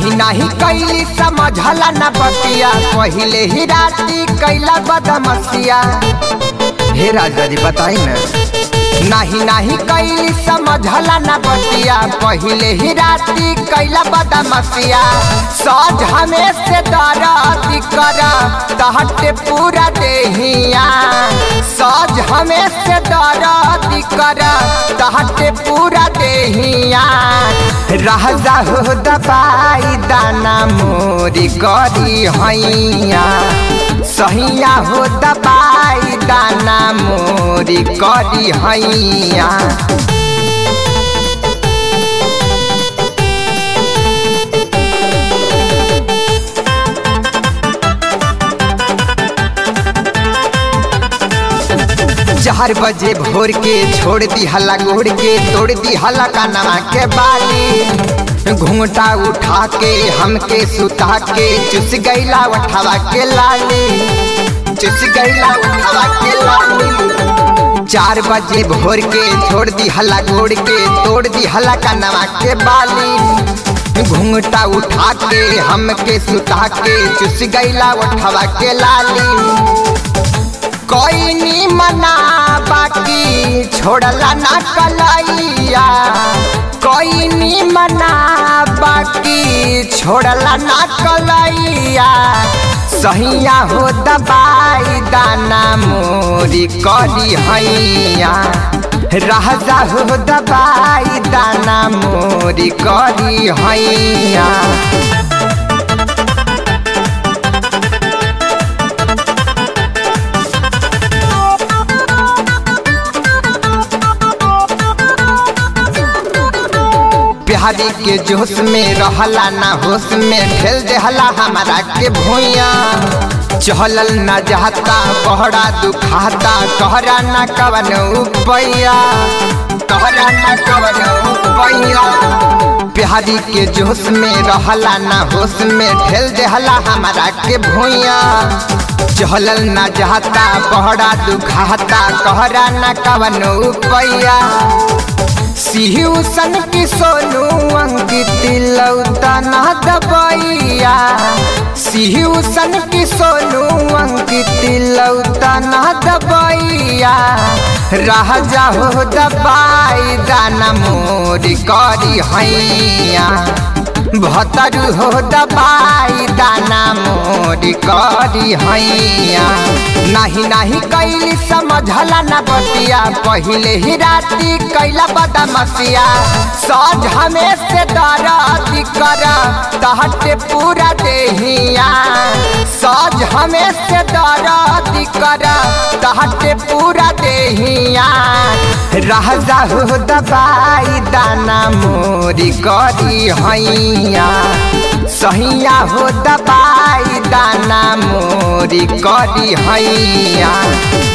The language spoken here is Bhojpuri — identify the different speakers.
Speaker 1: नाही नाही कैली समझला न बतिया पहिले ही राती कैला बदमसिया हे राजा जी बताई न नाही नाही कैली समझला न बतिया पहिले ही राती कैला बदमसिया सज हमें से दरदी कर तहटे पूरा देहिया सज हमें से दरदी कर तहटे पूरा देहिया रह जाहो दबाई दाना मोरी गरी हैया सहिया हो दबाई दाना मोरी करी हैया चार बजे भोर के छोड़ दी हला गोड़ के तोड़ दी हला कानवा के बाली घूंघटा उठा के हमके सुता के चुस गईला उठावा के लाली चुस गईला उठावा के लाली चार बजे भोर के छोड़ दी हला गोड़ के तोड़ दी हला कानवा के बाली घूंघटा उठा के हमके सुता के चुस गईला उठावा के लाली कोई नी मना बाकी छोड़ला ना कलैया कोई नी मना बाकी छोड़ला ना कलैया सहिया हो दबाई दाना मोरी करी हैया राजा हो दबाई दाना मोरी करी हैया बिहारी के जोश में रहला ना होश में ढेल देहला हमारा के भूया चहलल न जाता बहरा दुखाता कहरा न कवन उपैया कहरा न कवन उपैया बिहारी के जोश में रहला ना होश में ढेल देहला हमारा के भूया चहलल न जाता बहरा दुखाता कहरा न कवन उपैया सिहुसन की सोनू अंकित लौता ना दबैया सिहुसन की सोनू अंकित लौता ना दबैया रह जाहो दबाई दाना मोरी करी हैया भतरू हो दबाई दाना मोरी करी हैया नाही नाही कैली समझला न बतिया पहिले ही राती कैला बदमसिया सज हमें से दरदी कर तहटे पूरा देहिया सज हमें से दरदी कर तहटे पूरा देहिया रह जाहो दबाई दाना मोरी करी हैया सहिया हो दबाई दाना मोरी करी हैया